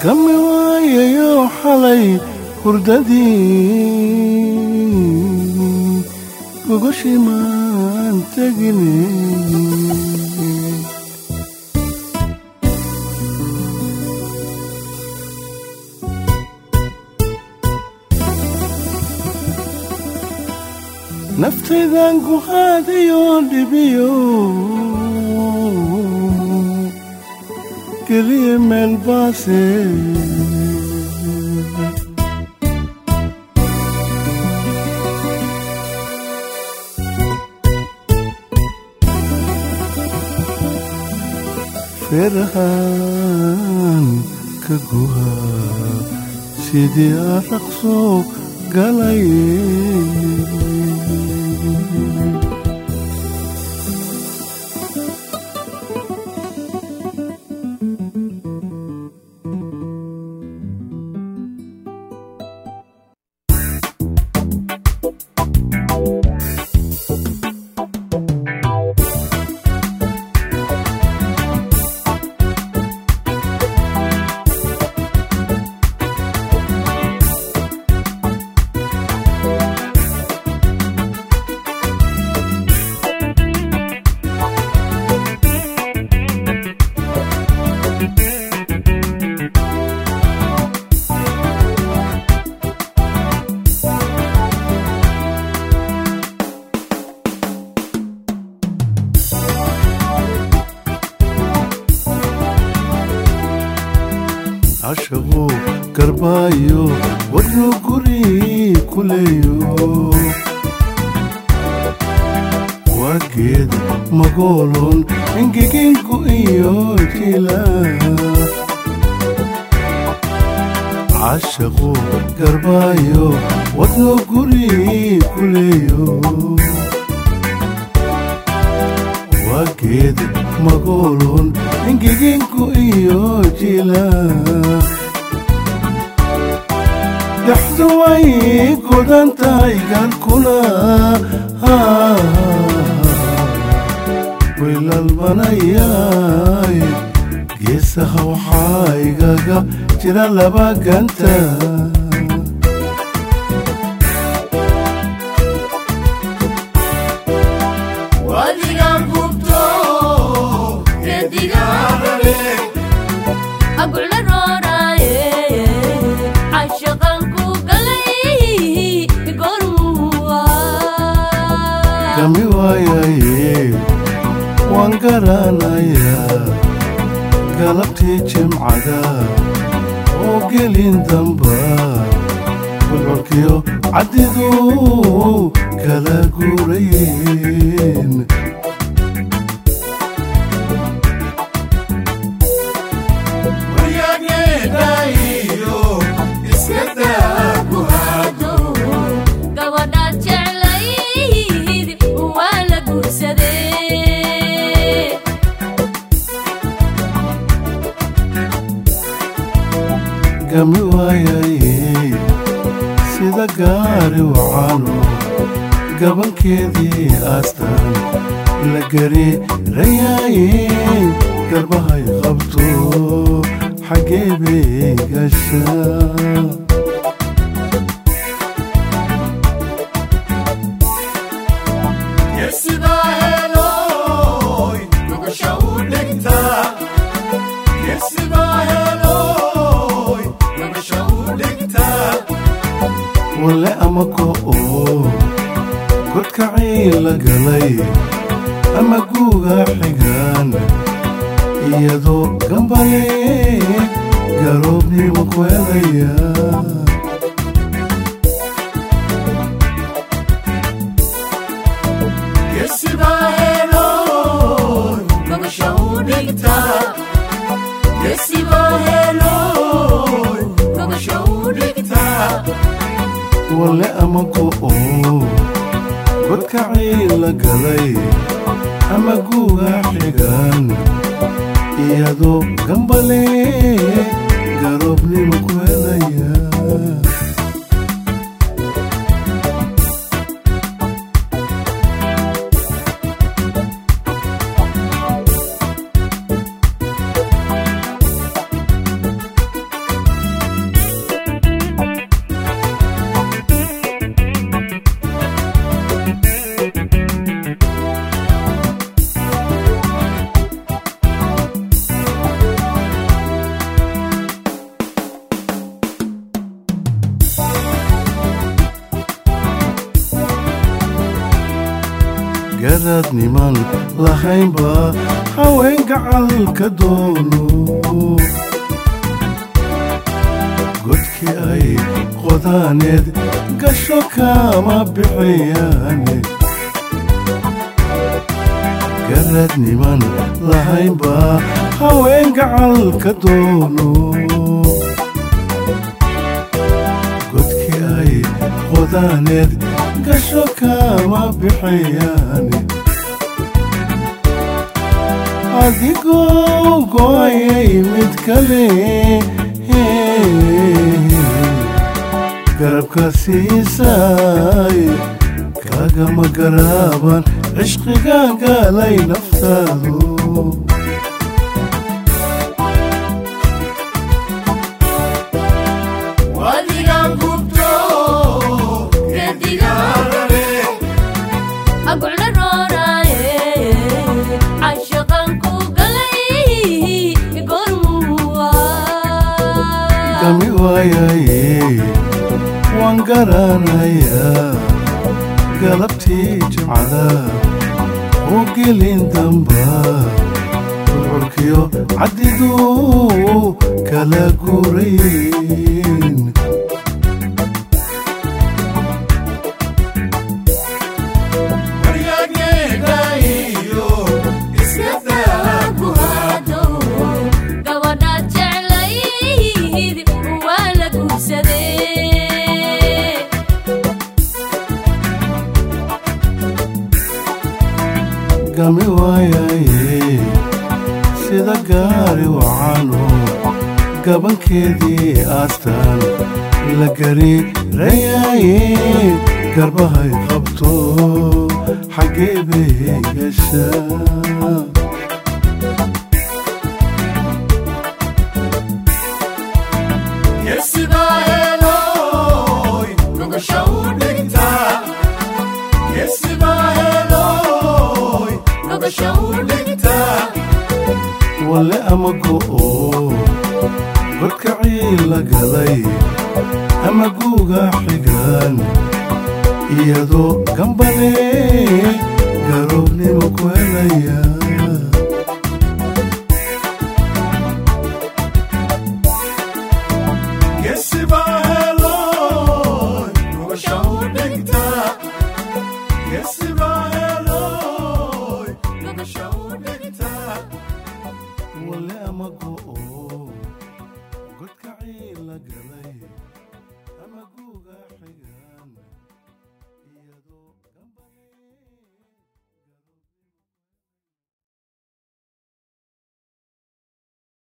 kami waayayo xalay hurdadii gogoshimaan tegine naftaydan ku haadayo dhibiyo keliya meel baase feerahan ka guha sidii araqso galaye cashaqu garbaayo wadnu guri kuleeyo waa geed magoolon ingeginku iyo jila cashaqu garbaayo wadnu guri kuleeyo waa geed magoolon ingeginku iyo jila dhaxdu way godan tahay galkuna wilalbanayay geesaha waxaa igaga jira laba ganta wadigan gubto redigaarare agucla rooraaye cashaqanku galay gormuwa gami waayaye waan garanayaa galabtii jimcada oo gelin damba bulcolkiyo caddidu kala guurayeen gabadhaad jeclayd waa la guursadee gami waayaye sida gaari wacano gabankeedii aastan la gari rayaaye garbahay qabto xaggee bay gashaa wale ama ko'o godkacii la galay ama guuga xigaan iyadoo gambale garoobnimo ku helaya wale ama ko'o godkacii la galay ama guuga xigaan iyadoo gambale garoobnimo ku helaya garaad niman lahaynba haween gacalka doono godkii ay qodaaneed gasho kama bixiyaane garaad niman lahaynba haween gacalka doono godkii ay qodaaneed gasho kama bixiyaane adigoo go'ayay mid kale garabka siisay kaagama garaaban cishqiga gaalay naftaadu wadigan gubto gedigaarare agucla rooraaye cashaqan ku galay gormuwa gami waayaye waan garanayaa galabtii jimcada oo gelin damba urkiyo caddidu kala gurayn ku hado gabadhaad jeclayd waa la guursadee gami waayaye sida gaari wacano gabankeedii aastaan la gari rayaye garbahay qabto xaggee bay gashaa wale ama go'o godkacii la galay ama guuga xigaan iyadoo gambale garoobnimo ku helaya